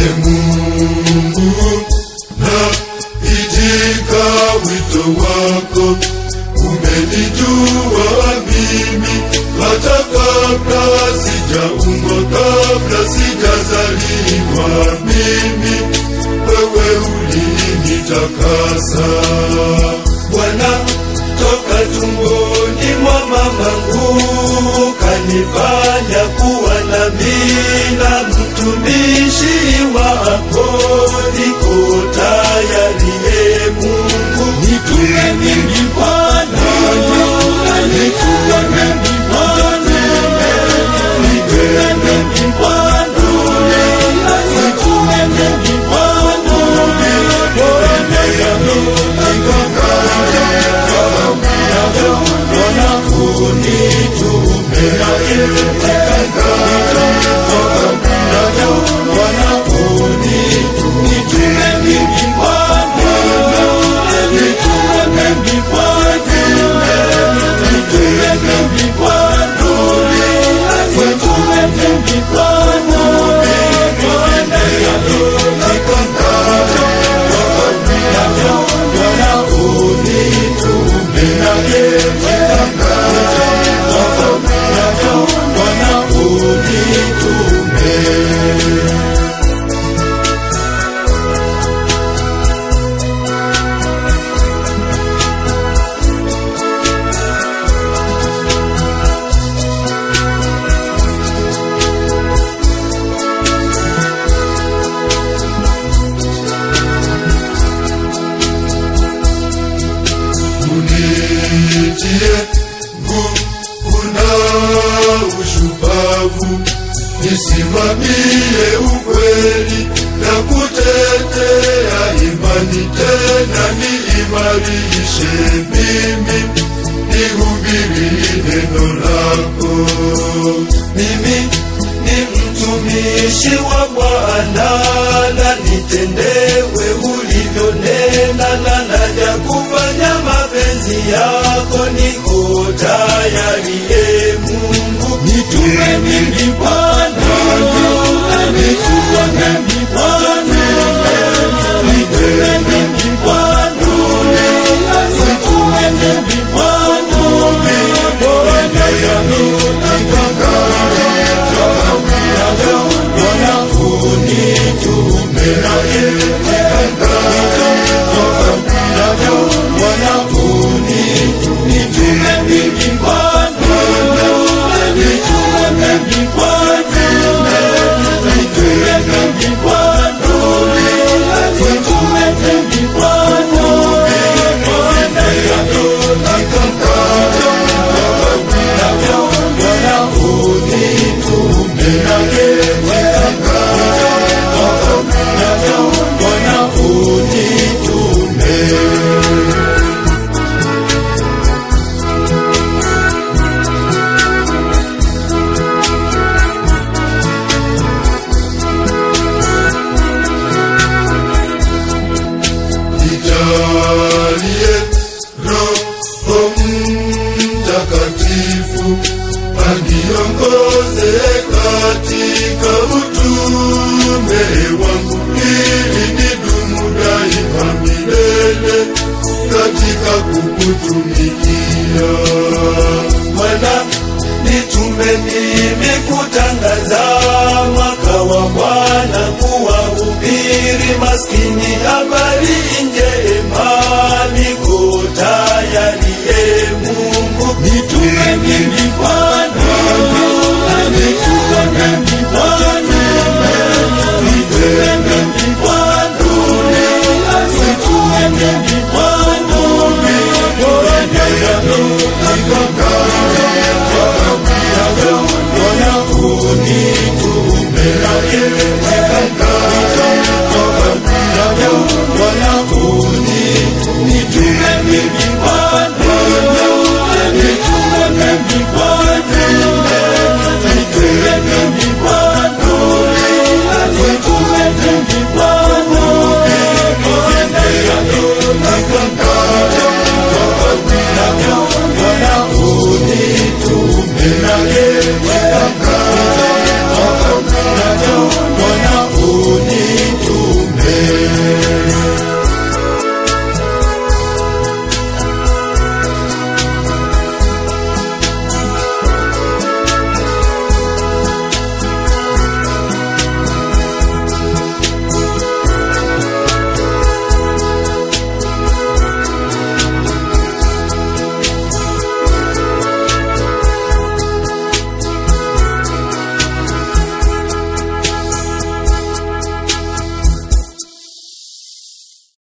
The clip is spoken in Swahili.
E Mungu, na itika wito wako, umenijua mimi hata kabla sijaumbwa, kabla sijazaliwa mimi, wewe ulinitakasa Bwana, toka tumboni mwa mamangu kanifanya kuwa nabii na mtumishi wako, niko tayari e Mungu, nitume mimi Bwana, nitume mimi Bwana, nitume mimi Bwana, nitume mimi Bwana, unitie nguvu na ushupavu, nisimamie ukweli na kutetea imani, tena niimarishe mimi, nihubiri neno lako. Mimi ni mtumishi wa Bwana, na nitendewe ulivyonena, na naja kufanya mapenzi yako. Niko tayari e Mungu, nitume mimi Bwana, nitume mimi Bwana, nitume mimi Bwana, nitume mimi Bwana, Nijalie Roho Mtakatifu aniongoze katika utume wangu, ili nidumu daima milele katika kukutumikia. Bwana, nitume mimi kutangaza mwaka wa Bwana, kuwahubiri maskini habari njema. Niko tayari e Mungu, nitume mimi Bwana, nitume mimi Bwana, nitume mimi Bwana, nitume mimi Bwana, Bwana, unitume